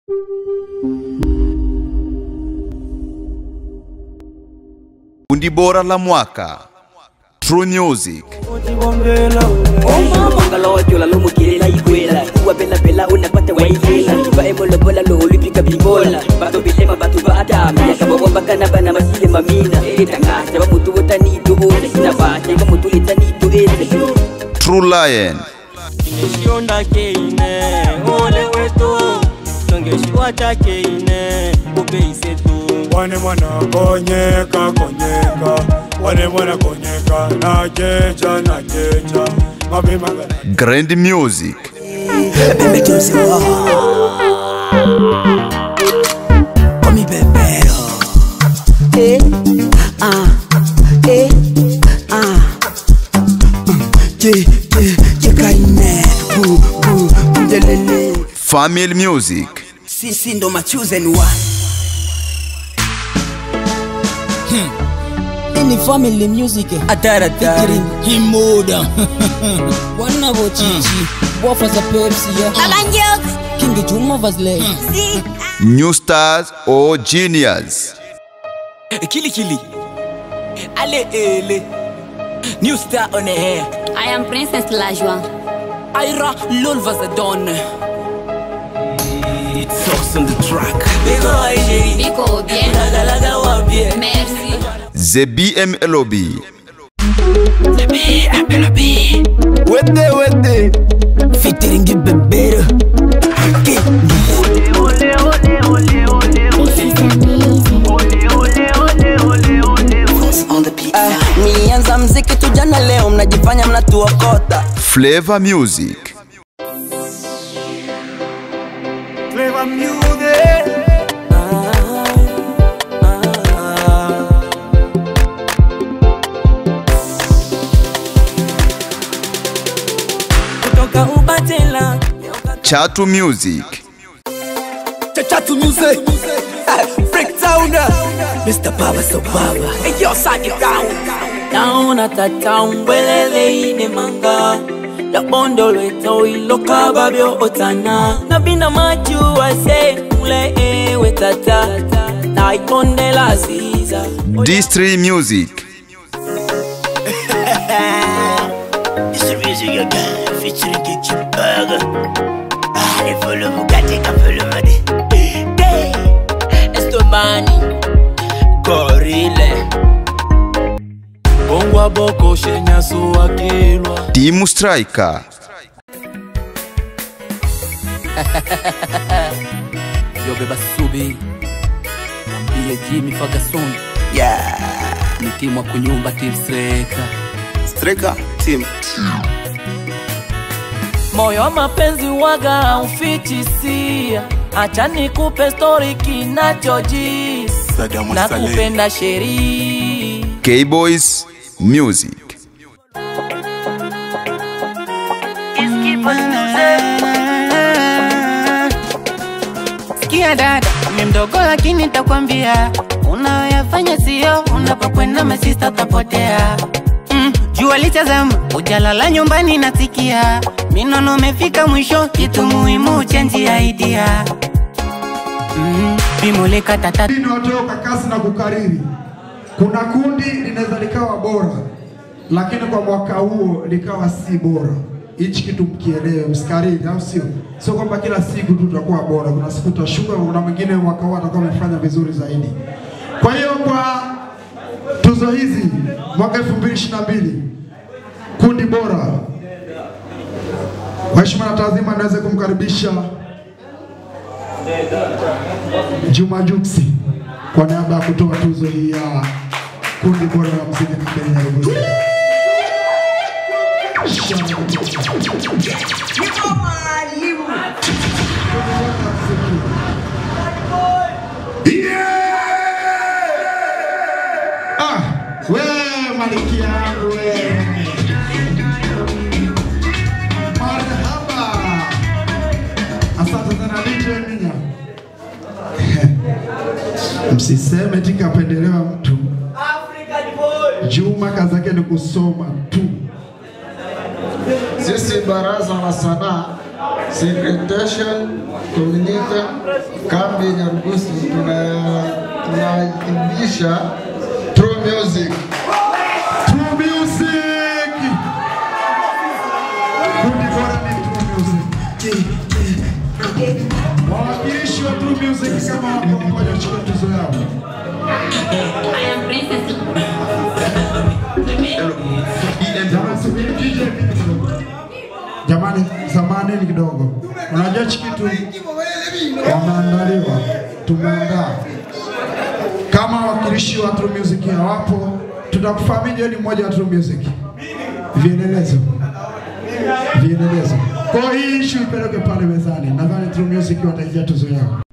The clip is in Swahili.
Kundi bora la mwaka True Music omamangala watyola lomukelela ikwela uwapelapela unapata wailela vaemolobola loolipika bibola bato bilema bato baadamyaka bawambakana bana basile mamina etangasa bamutu wotanitu ose nabate bamutu letanitu ese True Lion ngeshionda keine ole wetu nongeshiwata keine kubeisetu wane mwana konyeka konyeka wane mwana konyeka najecha najecha mapema Grand Music Bebe Jose Komi bebero Eh, ah, eh, ah. Je, je, je kaine Bu, bu, bundelele Family Music Sisi ndo ma chosen one Ini family music Ataratara featuring Himoda Wanavo Chichi Wafa za Pepsi ya King Juma Vasley New Stars or Genius Kili kili Ale ele New star on the air I am Princess Lajwa. Ira Lul was a don It's sauce on the track Big oi chérie Biko bien. Laga laga wa bien Merci. The BMLOB Wete wete Featuring bebero Mianza mziki tujana leo mnajifanya mnatuokota Flavor Music Flavor music kutoka ubatela Chatu Music Chachatu music Breakdown Mr. Baba so Baba Hey yo sag it down naona tata umbwelele ine manga yabondo lweto iloka babyo otana nabina majuwa se mule ewe tata naikondela ziza D3 Music It's the music again Featuring Kitchen Burger Ah, les follow Bugatti un peu le money Day Estomani Gorile bongwa boko shenyaso wakilwa Team Striker yobeba subi nambie jimi fagason Yeah nitimwa kunyumba tilseka Striker Team moyo wa mapenzi waga ufichisia acha nikupe stori kinachojis na kupenda sherii K-Boys Music Sikia dada, mi mdogo lakini takwambia unayoyafanya sio, unapokwenda masista utapotea. Mm, jua litazama, ujalala nyumbani nasikia minono umefika mwisho, kitu muhimu chenji ya idea mm, bimulika tata Ni watoka kasi na kukariri. Kuna kundi linaweza likawa bora, lakini kwa mwaka huo likawa si bora. Hichi kitu mkielewe, msikariri, au sio? Sio kwamba kila siku tu tutakuwa bora. Kuna siku tutashuka, kuna mwingine mwaka huu atakuwa amefanya vizuri zaidi. Kwa hiyo kwa tuzo hizi mwaka 2022 kundi bora, kwa heshima na taadhima, niweze kumkaribisha Juma Juksi kwa niaba ya kutoa tuzo hii ya kundi bora la muziki Kenya Nairobi. Ah, we maliki yangu we. Marhaba. Asante sana DJ Minya. Msiseme tika apendelewa mtu. Juma kazi yake ni kusoma tu. Sisi baraza la sanaa Secretation Komunika kambi Nyarugusu tuna tunaadhimisha True Music. True Music. Kundi bora ni True Music. Wawakilishi wa True Music kama wako pamoja chukua tuzo yao. Jamani, subiri DJ kidogo. Jamani, samanini kidogo. Unajua hichi kitu wameandaliwa, tumeandaa kama wakilishi wa True Music hawapo, tutakufahamia ni mmoja wa True Music. Vielelezo, vielelezo. Kwa hiyo hii issue ipeleke pale mezani, nadhani True Music wataingia tuzo yao.